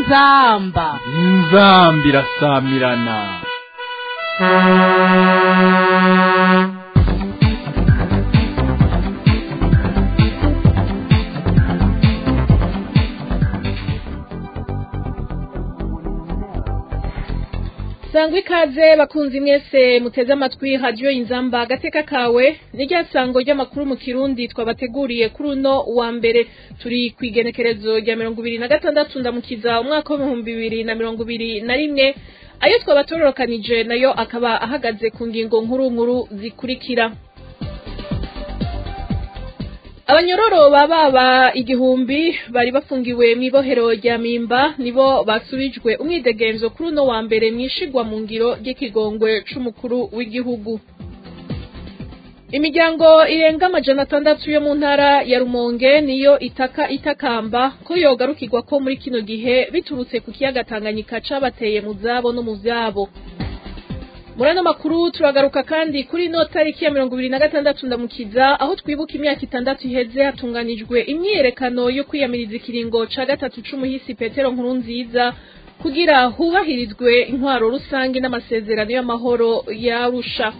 inzamba inzamba irasamirana sangwa ikaze bakunzi mwese muteze amatwi radiyo inzamba agateka kawe ni rya sango ry'amakuru mu kirundi twabateguriye kuri uno wa mbere turi ku igenekerezo rya mirongo ibiri na gatandatu ndamukiza umwaka w'ibihumbi bibiri na mirongo ibiri na rimwe ayo twabatororokanije nayo akaba ahagaze ku ngingo nkuru nkuru zikurikira abanyororo baba igihumbi bari bafungiwe mu ibohero rya mimba nibo basubijwe umwidegenzo kuri uno wa mbere mwishigwa mu ngiro ry'ikigongwe c'umukuru w'igihugu imiryango irenga amajana atandatu yo mu ntara ya rumonge niyo itaka itakamba ko yogarukirwa ko muri kino gihe biturutse ku kiyaga tanganyika cabateye mu zabo no mu vyabo muri ano makuru turagaruka kandi kuri ino tariki ya mirongo ibiri na gatandatu ndamukiza aho twibuka imyaka itandatu iheze hatunganijwe imyiyerekano yo kwiyamiriza ikiringo ca gatatu c'umuhisi petero nkuru nziza kugira hubahirizwe intwaro rusange n'amasezerano y'amahoro yarusha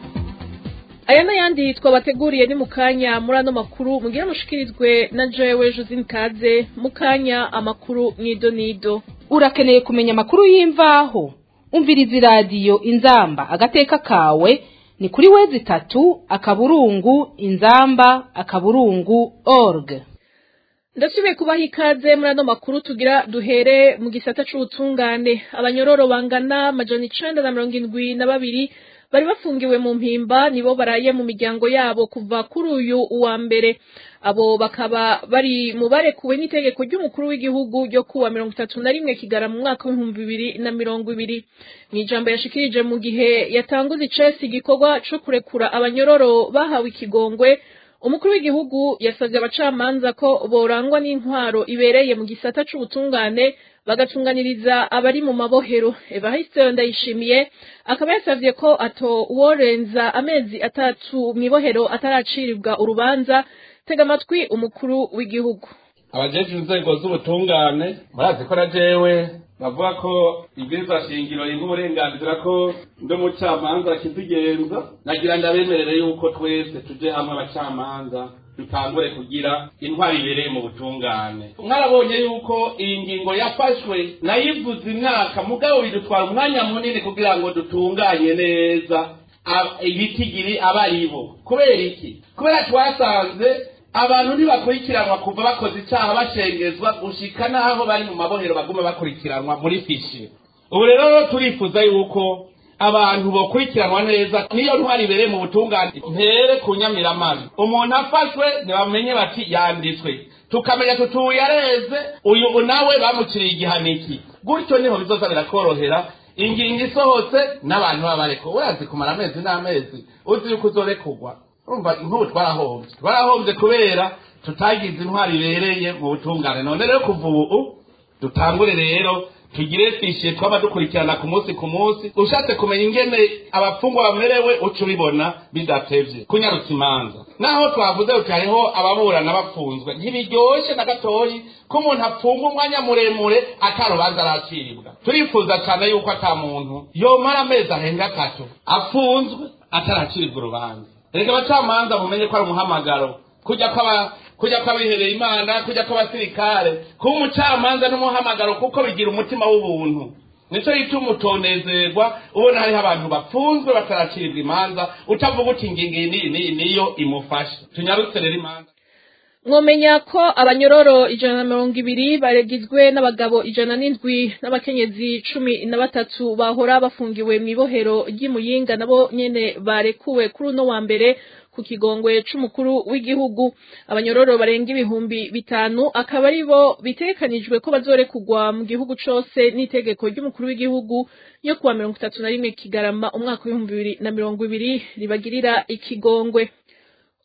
aya n'ayandi twabateguriye ni mu kanya muri ano makuru mugire mushikirizwe na jewe josine kaze mu kanya amakuru mw'idonido urakeneye kumenya amakuru y'imvaho umviriza iradiyo inzamba agateka kawe ni kuri wezi itatu akaburungu inzamba akaburungu org ndasubiye kubaha ikaze muri ano makuru tugira duhere mu gisata c'ubutungane abanyororo bangana amajana icenda na mirongo indwi na babiri bari bafungiwe mu mpimba nibo baraye mu miryango yabo kuva kuri uyu wa mbere abo bakaba bari mu barekuwe n'itegeko ry'umukuru w'igihugu ryo kuwa mirongo itatu na rimwe kigara mu mwaka w'ibihumbi bibiri na mirongo ibiri mu ijambo yashikirije mu gihe yatanguze icesi igikorwa co kurekura abanyororo bahawe ikigongwe umukuru w'igihugu yasabye abacamanza ko borangwa n'intwaro ibereye mu gisata c'ubutungane bagatunganiriza abari mu mabohero evariste ndayishimiye akaba yasavye ko ato uworenza amezi atatu mw'ibohero ataraciribwa urubanza tega amatwi umukuru w'igihugu abajeje inzego z'ubutungane murazi ko na jewe bavuga ko ibwirizwa shingiro ringa uburenganzira ko ndi umucamanza kizigenza nagira ndabemerere yuko twese tuje hamwe abacamanza dutangure kugira intwari ibereye mu butungane mwarabonye yuko iyi ngingo yafashwe nayivuze imyaka mugabo bidutwara umwanya munini kugira ngo dutunganye neza ibitigiri aba ari bo kubera iki kubera twasanze abantu ntibakurikiranwa kuva bakoze icyaha bashengezwa gushika n'aho bari mu mabohero baguma bakurikiranwa muri fishi ubu rero turifuza yuko abantu bokurikiranwa neza niyo ntwari ibereye mu butungane ntere ku nyamiramabi umuntu afashwe ntibamenye bati yanditswe tukamenya tutuye areze uyu nawe bamuciriye igihaniki gutyo niho bizoza birakorohera ingingo isohotse n'abantu baba bareko urazi kumara amezi n'amezi uzi yuko uzorekurwa urumva nk'ubu twarahombye twarahombye kubera tutagize intwari ibereye mu butungane none rero kuva ubu dutangure rero tugire fishe twaba dukurikirana ku munsi ku munsi ushatse kumenya ingene abafungwa bamerewe uca ubibona bidatevye kunyarutsa imanza naho twavuze uti hariho ababurana bapfunzwe ntibiryoshe na gatoyi ko umuntu apfunga umwanya muremure atarubanza araciribwa turifuza cyane yuko ata muntu yomara amezi ahenga atatu apfunzwe ataraciribwa urubanza reka abacamanza mumenye ko ari umuhamagaro kujya kwaba kujya kwabihereye imana kujya kw'abasirikare kuba umucamanza n'umuhamagaro kuko bigira umutima w'ubuntu nicyo gituma utonezerwa ubona hariho abantu bapfunzwe bataraciribwa imanza utavuga uti ingingo iyi n'iyi n'iyi niyo imufasha tunyarutse rero imanza mwomenya ko abanyororo ijana na mirongo ibiri baregizwe n'abagabo ijana n'indwi n'abakenyezi cumi na batatu bahora bafungiwe mu ibohero ry'imuyinga nabo nyene barekuwe kuri uno wa mbere ku kigongwe c'umukuru w'igihugu abanyororo barenga ibihumbi bitanu akaba ari bo bitegekanijwe ko bazorekugwa mu gihugu cose n'itegeko ry'umukuru w'igihugu yo kuwa mirongo itatu na rimwe kigarama umwaka w'ibihumbi bibiri na mirongo ibiri ribagirira ikigongwe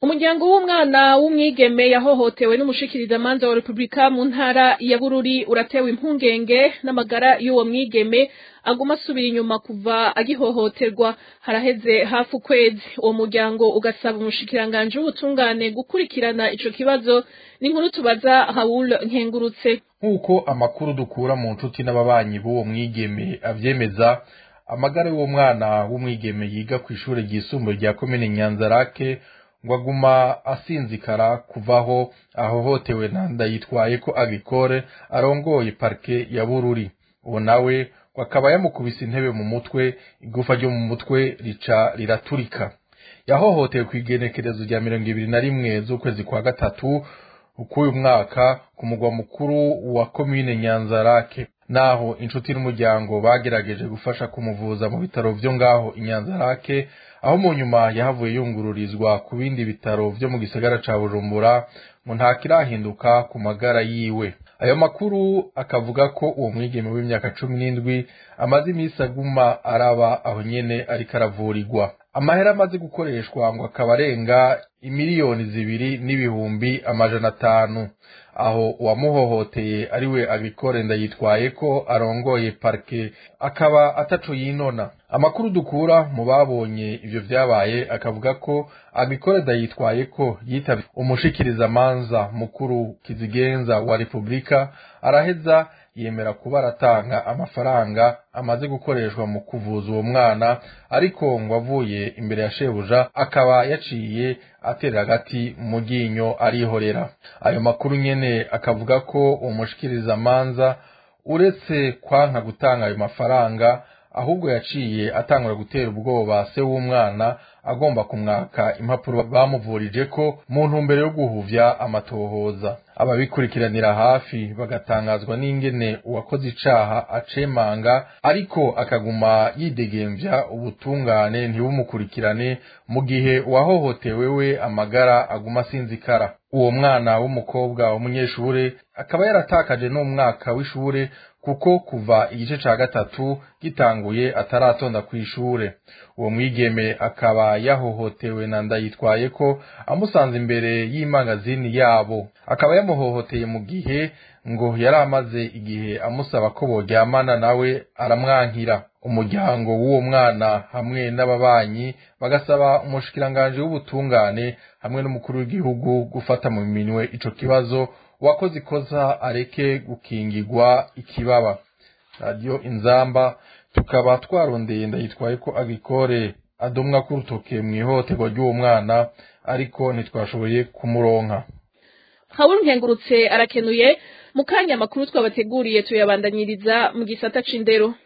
umuryango w'umwana w'umwigeme yahohotewe n'umushikirizamanza wa repubulika mu ntara ya bururi uratewe impungenge n'amagara y'uwo mwigeme aguma asubira inyuma kuva agihohoterwa haraheze hafi ukwezi uwo muryango ugasaba umushikiranganji w'ubutungane gukurikirana ico kibazo n'inkuru tubaza Raoul Nkengurutse nk'uko amakuru dukura mu nshuti n'ababanyi b'uwo mwigeme avyemeza amagara y'uwo mwana w'umwigeme yiga ku ishure ryisumbuye rya komine nyanzarake ngo aguma asinzikara kuvaho ahohotewe na ndayitwaye ko agricole arongoye parke ya bururi uwo nawe ngo akaba yamukubise intebe mu mutwe igufa ryo mu mutwe rica riraturika yahohotewe ku igenekerezo rya mirongo ibiri na rimwe z'ukwezi kwa gatatu k'uyu mwaka ku mugwa mukuru wa komine nyanzarake naho inshuti n'umuryango bagerageje gufasha kumuvuza mu bitaro vyo ngaho inyanzarake aho mu nyuma yahavuye yungururizwa ku bindi bitaro vyo mu gisagara ca bujumbura ngo ntakirahinduka ku magara yiwe ayo makuru akavuga ko uwo mwigeme w'imyaka cumi n'indwi amaze iminsi aguma araba aho nyene ariko aravurirwa amahera amaze gukoreshwa ngo akaba arenga imiliyoni zibiri n'ibihumbi amajana atanu aho uwamuhohoteye ari we agricole ndayitwaye ko arongoye parke akaba ataco yinona amakuru dukura mu babonye ivyo vyabaye akavuga ko agricole ndayitwaye ko yitavye umushikirizamanza mukuru kizigenza wa repubulika araheza yemera kuba aratanga amafaranga amaze gukoreshwa mu kuvuza uwo mwana ariko ngo avuye imbere ya shebuja akaba yaciye atera hagati mu ryinyo arihorera ayo makuru nyene akavuga ko umushikirizamanza uretse kwanka gutanga ayo mafaranga ahubwo yaciye atangura gutera ubwoba se w'umwana agomba kumwaka impapuro bamuvurije ko mu ntumbero yo guhuvya amatohoza ababikurikiranira hafi bagatangazwa n'ingene uwakoze icaha acemanga ariko akaguma yidegemvya ubutungane ntibumukurikirane mu gihe uwahohotewe we amagara aguma asinzikara uwo mwana w'umukobwa w'umunyeshure akaba yaratakaje n'umwaka w'ishure kuko kuva igice ca gatatu gitanguye ataratonda kw'ishure uwo mwigeme akaba yahohotewe na ndayitwaye ko amusanze imbere y'imangazini yabo akaba yamuhohoteye mu gihe ngo yari amaze igihe amusaba ko boryamana nawe aramwankira umuryango w'uwo mwana hamwe n'ababanyi bagasaba umushikiranganji w'ubutungane hamwe n'umukuru w'igihugu gufata mu minwe ico kibazo uwakoze ikosa areke gukingirwa ikibaba radiyo inzamba tukaba twarondeye ndayitwaye ko agricole adomwa k'urutoke mu ihohoterwa ry'uwo mwana ariko ntitwashoboye kumuronka Hawuru nkengurutse arakenuye mu kanya makuru twabateguriye tuyabandanyiriza mu gisata c'indero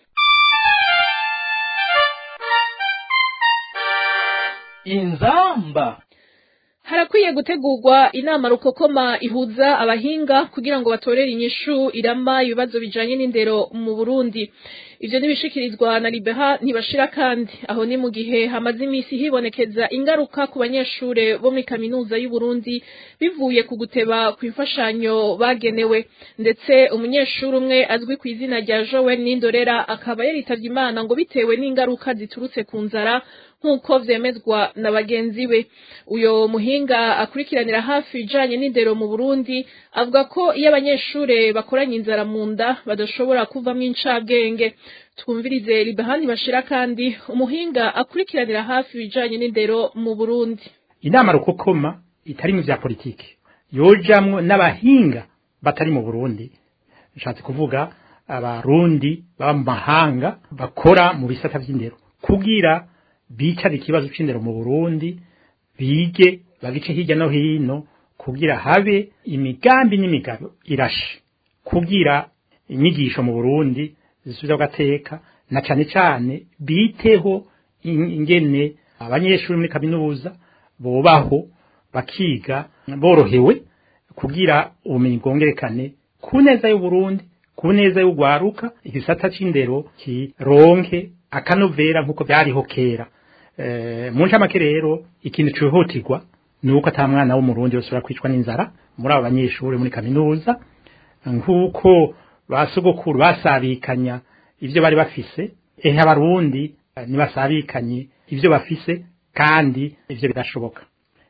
inzamba harakwiye gutegurwa inama rukokoma ihuza abahinga kugira ngo batorere inyishu irama ibibazo bijanye n'indero mu Burundi ivyo nibishikirizwa na Libeha ntibashira kandi aho ni mu gihe hamaze imisi hibonekeza ingaruka ku banyeshure bo muri kaminuza y'u Burundi bivuye ku guteba ku imfashanyo bagenewe ndetse umunyeshuri umwe azwi ku izina rya Joel Nindorera akaba yaritavye Imana ngo bitewe n'ingaruka ziturutse ku nzara nk'uko vyemezwa na bagenzi be uyo muhinga akurikiranira hafi ijanye n'indero mu Burundi avuga ko iyo abanyeshure bakoranye inzara mu nda badashobora kuvamwo incabwenge twumvirize libahani bashira kandi umuhinga akurikiranira hafi ibijanye n'indero mu Burundi inama rukokoma itari mu vya politiki yojamwo n'abahinga batari mu Burundi nshatse kuvuga abarundi baba mu mahanga bakora mu bisata vy'indero kugira bicara ikibazo c'indero mu Burundi bige bagice hirya no hino kugira habe imigambi n'imigabo irashe kugira inyigisho mu Burundi zisubiza gateka na cane cane biteho ingene abanyeshuri muri kaminuza bobaho bakiga borohewe kugira ubumenyi bwongerekane ku neza y'u Burundi ku neza y'ugwaruka igisata c'indero kironke akanovera nk'uko byariho kera e, mu ncamake rero ikintu cihutirwa ni uko ata mwana w'umurundi yosubira kwicwa n'inzara muri abo banyeshuri muri kaminuza nk'uko basogokuru basabikanya ivyo bari bafise ehe abarundi ntibasabikanye ivyo bafise kandi ivyo birashoboka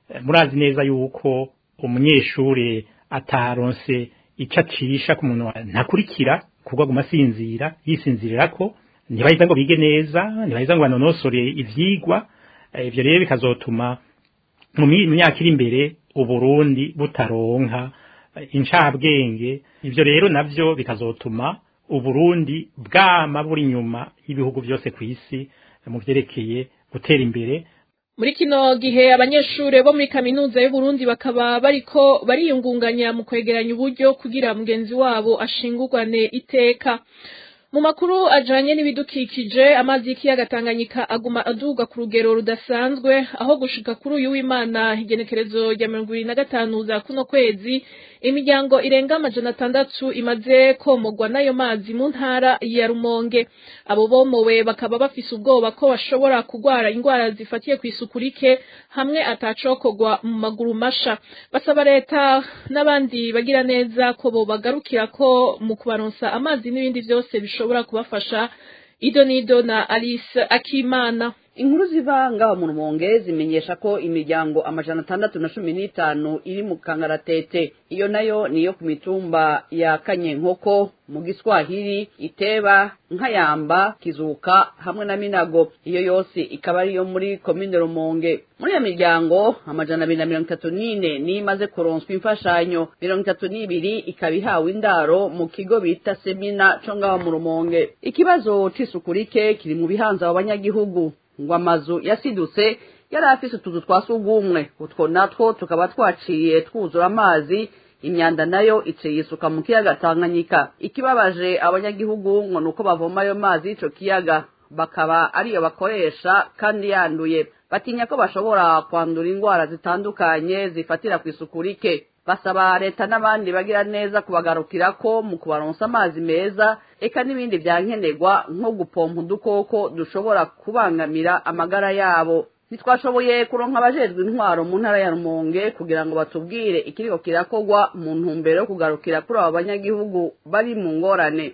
murazi neza yuko umunyeshuri ataronse icyo acisha ku muntu ntakurikira kuko aguma asinzira yisinzirira ko ntibaheza ngo bige neza ntibaheza ngo banonosore ivyigwa ivyo rero bikazotuma mu myaka iri imbere uburundi butaronka incabwenge ivyo rero navyo bikazotuma uburundi bwama buri inyuma y'ibihugu byose ku isi mu vyerekeye gutera imbere muri kino gihe abanyeshuri bo muri kaminuza y'uburundi bakaba bariko bariyungunganya mu kwegeranya uburyo kugira mugenzi wabo ashingurwane iteka mu makuru ajanye n'ibidukikije amazi y'ikiyaga Tanganyika aguma aduga ku rugero rudasanzwe aho gushika kuri uyu w'Imana igenekerezo rya mirongo ibiri na gatanu za kuno kwezi imiryango irenga amajana atandatu imaze komogwa n'ayo mazi mu ntara ya Rumonge abo bomowe bakaba bafise ubwoba ko bashobora kugwara indwara zifatiye ku isuku rike hamwe atacokogwa mu maguru masha basaba leta n'abandi bagira neza ko bo bagarukira ko mu kubaronsa amazi n'ibindi vyose bishobora kubafasha ido nido na Alice Akimana inkuru ziva ngaho mu rumonge zimenyesha ko imiryango amajana atandatu na cumi n'itanu iri mu kangaratete iyo nayo niyo ku mitumba ya kanyenkoko mu giswahili iteba nkayamba kizuka hamwe na minago iyo yose ikaba ariyo muri komine rumonge muri iyo miryango amajana abiri na mirongo itatu n'ine niyo imaze kuronswa imfashanyo mirongo itatu n'ibiri ikaba ihawe indaro mu kigo bita semina co ngaho mu rumonge ikibazo c'isuku rike kiri mu bihanza abo banyagihugu ngo amazu yasidutse yari afise utuzu twa sugumwe utwo natwo tukaba twaciye twuzura amazi imyanda nayo iciye isuka mu kiyaga Tanganyika ikibabaje abanyagihugu ngo nuko bavoma ayo mazi y'ico kiyaga bakaba ariyo bakoresha kandi yanduye batinya ko bashobora kwandura indwara zitandukanye zifatira ku isuku rike basaba leta n'abandi bagira neza kubagarukirako mu kubaronsa amazi meza eka n'ibindi vyankenerwa nko gupompa udukoko dushobora kubangamira amagara yabo ntitwashoboye kuronka abajejwe intwaro mu ntara ya rumonge kugira ngo batubwire ikiriko kirakogwa mu ntumbero yo kugarukira kuri abo banyagihugu bari mu ngorane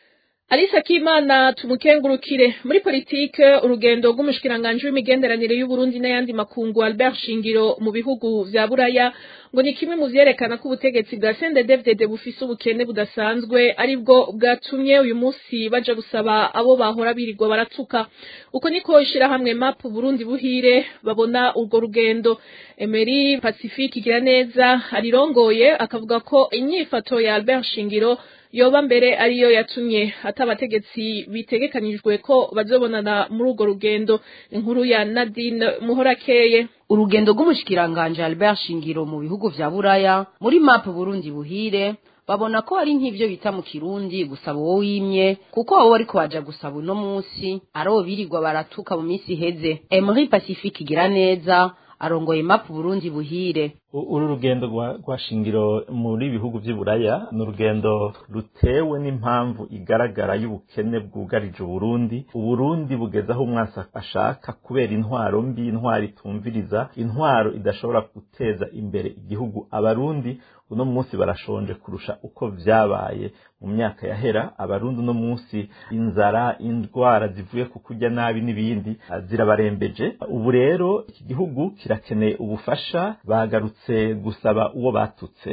Alisa Kimana tumukengurukire muri politike urugendo rw'umushikiranganje w'imigenderanire y'u Burundi n'ayandi makungu Albert Shingiro mu bihugu vya Buraya ngo ni kimwe mu vyerekana ko ubutegetsi bwa CNDD-FDD bufise ubukene budasanzwe aribwo bwatumye uyu munsi baja gusaba abo bahora birirwa baratuka uko niko ishirahamwe MAP Burundi buhire babona urwo rugendo Emery Pacifique igira neza arirongoye akavuga ko inyifato ya Albert Shingiro yoba mbere ariyo yatumye ati abategetsi bitegekanijwe ko bazobonana muri urwo rugendo inkuru ya Nadine Muhorakeye urugendo rw'umushikiranganje Albert Shingiro mu bihugu vya Buraya muri map Burundi buhire babona ko ari nk'ivyo bita mu kirundi gusaba wowe wimye kuko abo bariko baja gusaba uno munsi aro birirwa baratuka mu minsi iheze Emery Pacifique igira neza arongoye map Burundi buhire uru rugendo rwa shingiro muri bihugu vy'iburaya ni urugendo rutewe n'impamvu igaragara y'ubukene bwugarije uburundi uburundi bugeze aho umwasi ashaka kubera intwaro mbi intwaro itumviriza intwaro idashobora guteza imbere igihugu abarundi uno munsi barashonje kurusha uko vyabaye mu myaka yahera abarundi uno munsi inzara indwara zivuye ku kurya nabi n'ibindi zirabarembeje ubu rero iki gihugu kirakeneye ubufasha bagarutse gusaba uwo batutse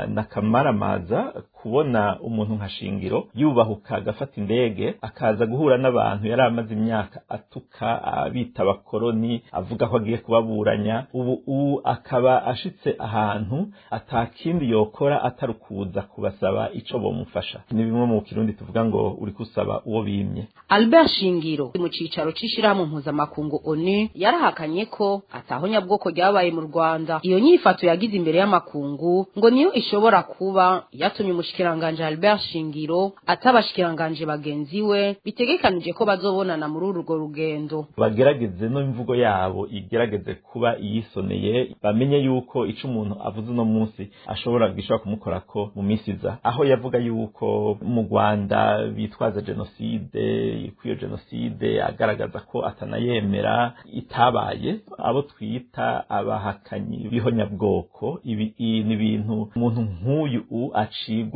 nakamaramaza kubona umuntu nka shingiro yubahuka agafata indege akaza guhura n'abantu yari amaze imyaka atuka abita abakoroni avuga ko agiye kubaburanya ubu ubu akaba ashitse ahantu atakindi yokora atari kuza kubasaba ico bomufasha ni bimwe mu kirundi tuvuga ngo uri kusaba uwo bimye Albert Shingiro mu cicaro c'ishirahamwe mpuzamakungu ONU yarahakanye ko ataho nyabwoko ryabaye mu Rwanda iyo nyifato yagize imbere y'amakungu ngo niyo ishobora kuba yatumye umushikiranganje Albert Shingiro atabashikiranganje bagenzi we bitegekanije ko bazobonana muri urwo rugendo bagerageze no imvugo yabo igerageze kuba iyisoneye bamenye yuko ico umuntu avuze uno munsi ashobora gishobora kumukorako mu minsi iza aho yavuga yuko mu Rwanda bitwaza jenoside kwiyo jenoside agaragaza ko atanayemera itabaye abo twita abahakanyi b'ihonyabwoko ibi ni ibintu umuntu nk'uyu acigwa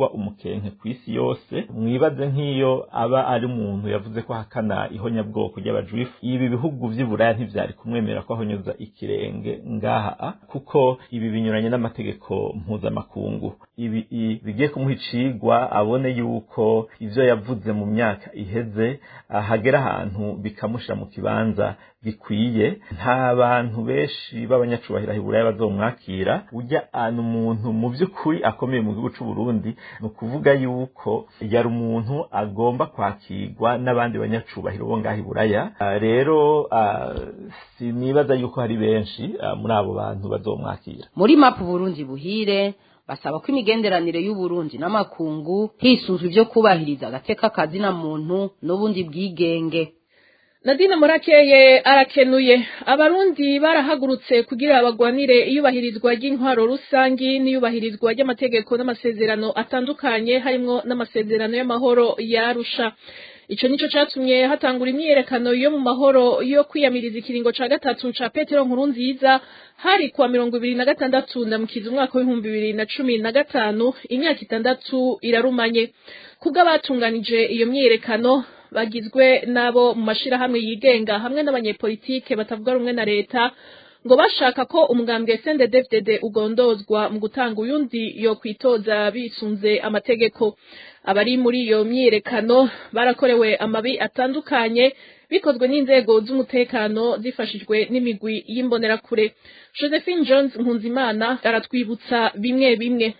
kuvugwa umukenke ku isi yose mwibaze nk'iyo aba ari umuntu yavuze ko ahakana ihonyabwoko ry'abajuifu ibi bihugu vy'iburaya ntivyari kumwemera ko ahonyoza ikirenge ngaha kuko ibi binyuranye n'amategeko mpuzamakungu ibi bigiye kumuha icigwa abone yuko ivyo yavuze mu myaka iheze hagera ahantu bikamushira mu kibanza gikwiye nta bantu benshi b'abanyacubahiro hiburaya bazomwakira ujya anu umuntu mu by'ukuri akomeye mu gihugu c'u Burundi ni ukuvuga yuko yari umuntu agomba kwakirwa n'abandi banyacubahiro bo ngaho iburaya rero sinibaza yuko hari benshi muri abo bantu bazomwakira muri mapu Burundi buhire basaba ko imigenderanire y'uburundi n'amakungu hisunzwe ibyo kubahiriza agateka kazina muntu n'ubundi bwigenge Nadine Murakeye arakenuye abarundi barahagurutse kugira bagwanire iyubahirizwa ry'intwaro rusangi n'iyubahirizwa ry'amategeko n'amasezerano atandukanye harimwo n'amasezerano y'amahoro yarusha ico nico catumye hatangura imyiyerekano yo mu mahoro yo kwiyamiriza ikiringo ca gatatu ca Petero nkuru nziza hari kuwa mirongo ibiri na gatandatu ndamukiza umwaka w'ibihumbi bibiri na cumi na gatanu imyaka itandatu irarumanye kubw'abatunganije iyo myiyerekano bagizwe n'abo mu mashirahamwe yigenga hamwe n'abanyepolitike batavuga rumwe na leta ngo bashaka ko umugambwe CNDD-FDD ugondozwa mu gutanga uyundi yo kwitoza bisunze amategeko abari muri iyo myiyerekano barakorewe amabi atandukanye bikozwe n'inzego z'umutekano zifashijwe n'imigwi y'imbonerakure Josephine Jones Nkunzimana aratwibutsa bimwe bimwe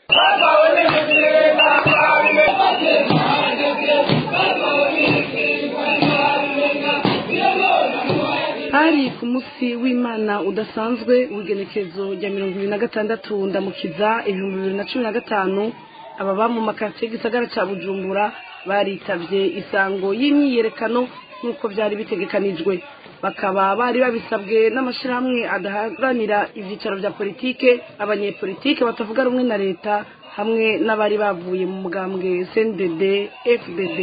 hari ku munsi w'imana udasanzwe w'igenekezo rya mirongo ibiri na gatandatu ndamukiza ibihumbi bibiri na cumi na gatanu ababa mu makaritsiye y'igisagara cya bujumbura baritabye isango y'imyiyerekano nk'uko byari bitegekanijwe bakaba bari babisabwe n'amashyirahamwe adaharanira ibyicaro bya politike abanyepolitike batavuga rumwe na leta hamwe n'abari bavuye mu mugambwe cndd fdd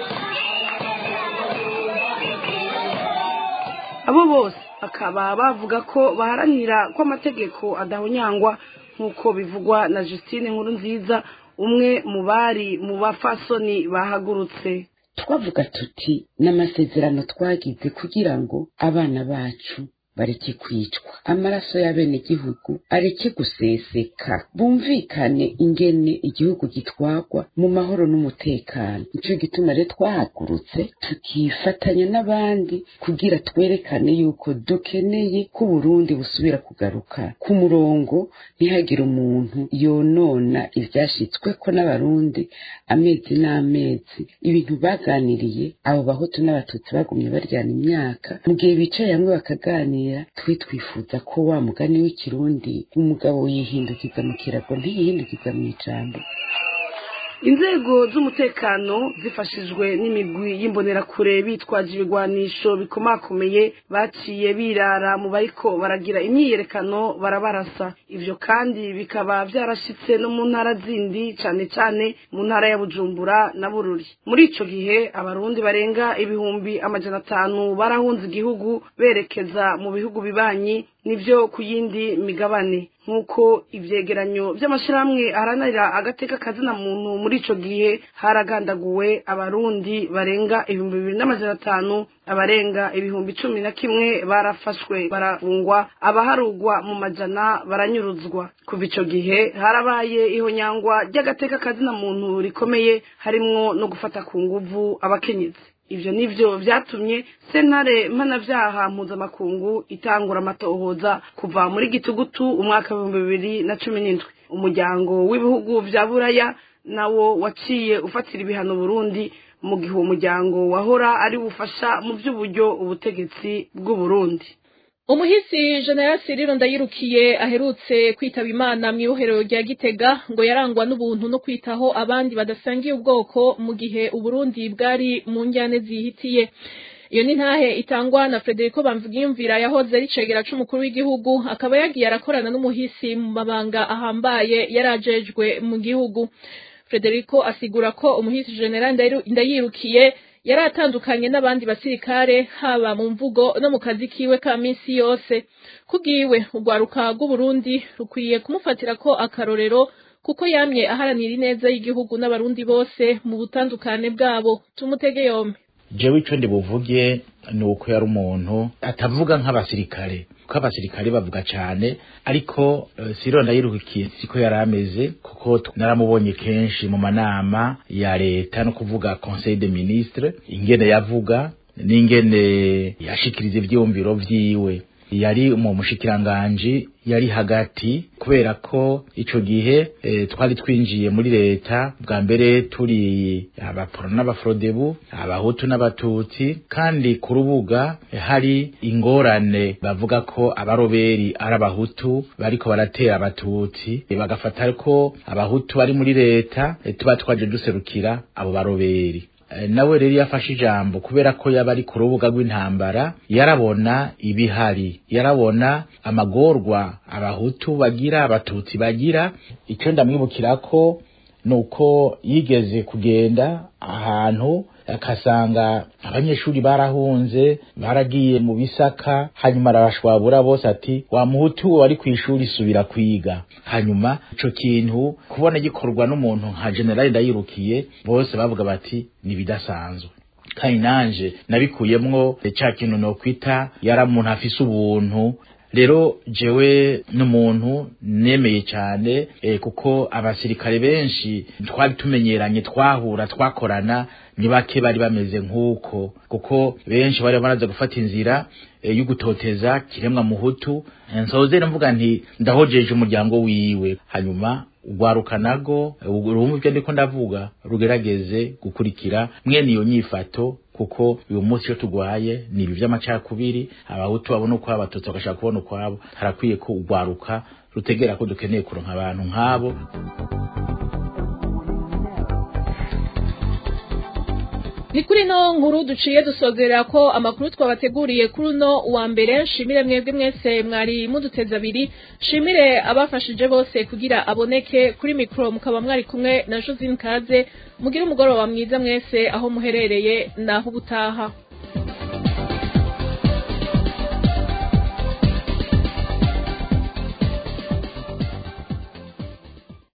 abo bose bakaba bavuga ko baharanira ko amategeko adahonyangwa nk'uko bivugwa na Justine nkuru nziza umwe mu bari mu bafasoni bahagurutse twavuga tuti n'amasezerano twagize kugira ngo abana bacu bareke kwicwa amaraso y'abenegihugu areke guseseka bumvikane ingene igihugu gitwagwa mu mahoro n'umutekano nico gituma rero twahagurutse tukifatanya n'abandi kugira twerekane yuko dukeneye ko uburundi busubira kugaruka ku murongo ntihagire umuntu yonona ivyashitsweko n'abarundi amezi n'amezi ibintu baganiriye abo bahutu n'abatutsi bagumye baryana imyaka mu gihe bicaye hamwe bakaganira twe twifuza ko wa mugani w'ikirundi umugabo yihindukiza mu kirago ntiyihindukiza mu ijambo inzego z'umutekano zifashijwe n'imigwi y'imbonerakure bitwaje ibigwanisho bikomakomeye baciye birara mu bariko baragira imyiyerekano barabarasa ivyo kandi bikaba vyarashitse no mu ntara zindi cane cane mu ntara ya bujumbura na bururi muri ico gihe abarundi barenga ibihumbi amajana atanu barahunze igihugu berekeza mu bihugu bibanyi nivyo ku yindi migabane nk'uko ivyegeranyo vy'amashirahamwe aharanira agateka kazina muntu muri ico gihe haragandaguwe abarundi barenga ibihumbi bibiri n'amajana atanu abarenga ibihumbi cumi na kimwe barafashwe barafungwa abaharugwa mu majana baranyuruzwa kuva ico gihe harabaye ihonyangwa ry'agateka kazina muntu rikomeye harimwo no gufata ku nguvu abakenyezi ivyo nivyo vyatumye sentare mpanavyaha mpuzamakungu itangura amatohoza kuva muri gitugutu umwaka w'ibihumbi bibiri na cumi n'indwi umuryango w'ibihugu vya buraya nawo waciye ufatira ibihano burundi mu gihe uwo muryango wahora ari bufasha mu vy'uburyo ubutegetsi bw'uburundi umuhisi general Cyril ndayirukiye aherutse kwitaba imana mu ibohero rya gitega ngo yarangwa n'ubuntu no kwitaho abandi badasangiye ubwoko mu gihe uburundi bwari mu njyane zihitiye iyo ni ntahe itangwa na Frederico Bamvugiyumvira yahoze ari cegera c'umukuru w'igihugu akaba yagiye arakorana n'umuhisi mu mabanga ahambaye yarajejwe mu gihugu Frederico asigura ko umuhisi general ndayirukiye yari atandukanye n'abandi basirikare haba mu mvugo no mu kazi kiwe ka minsi yose kubwiwe urwaruka rw'uburundi rukwiye kumufatira ko akarorero kuko yamye aharanira ineza y'igihugu n'abarundi bose mu butandukane bwabo tumutege yombi jewe ico ndibuvuge ni uko yari umuntu atavuga nk'abasirikare kuko abasirikare bavuga cane ariko uh, siro ndayirukiye siko yari ameze kuko naramubonye kenshi mu manama ya leta no kuvuga conseil de ministre ingene yavuga n'ingene yashikiriza ivyumviro vyiwe yari mu mushikiranganji yari hagati kubera ko ico gihe e, twari twinjiye muri leta bwa mbere turi abaporo n'abafrodebu abahutu n'abatutsi kandi ku rubuga e, hari ingorane bavuga ko abaroberi ari abahutu bariko baratera abatutsi e, bagafata ko abahutu bari muri leta e, tuba twaje duserukira abo baroberi nawe rero yafashe ijambo kubera ko yaba ari ku rubuga rw'intambara yarabona ibihari yarabona amagorwa abahutu bagira abatutsi bagira icyo ndamwibukira ko ni uko yigeze kugenda ahantu akasanga abanyeshuri barahunze baragiye mu bisaka hanyuma arabashwabura bose ati wa muhutu wari ku ishuri subira kwiga hanyuma ico kintu kubona gikorwa n'umuntu nka generali ndayirukiye bose bavuga bati ni bidasanzwe kandi nanje nabikuyemwo ca kintu nokwita yari umuntu afise ubuntu rero jewe n'umuntu nemeye cyane e, kuko abasirikare benshi twari tumenyeranye twahura twakorana ni bake bari bameze nk'uko kuko benshi bari baraza gufata inzira e, yo gutoteza kiremwa muhutu nsoze mvuga nti ndahojeje umuryango wiwe hanyuma ugwaruka nago urumva ibyo ndiko ndavuga rugerageze gukurikira mwene iyo nyifato kuko uyu munsi iyo tugwaye ni ibi vy'amacakubiri abahutu babona uko abatutsi bagashaka kubona ukwabo harakwiye ko ugwaruka rutegera ko dukeneye kuronka abantu nk'abo ni kuri no nkuru duciye dusozerera ko amakuru twabateguriye kuri uno wa mbere nshimire mwebwe mwese mwari muduteze abiri nshimire abafashije bose kugira aboneke kuri mikoro mukaba mwari kumwe na josine kaze mugire umugoroba mwiza mwese aho muherereye naho ubutaha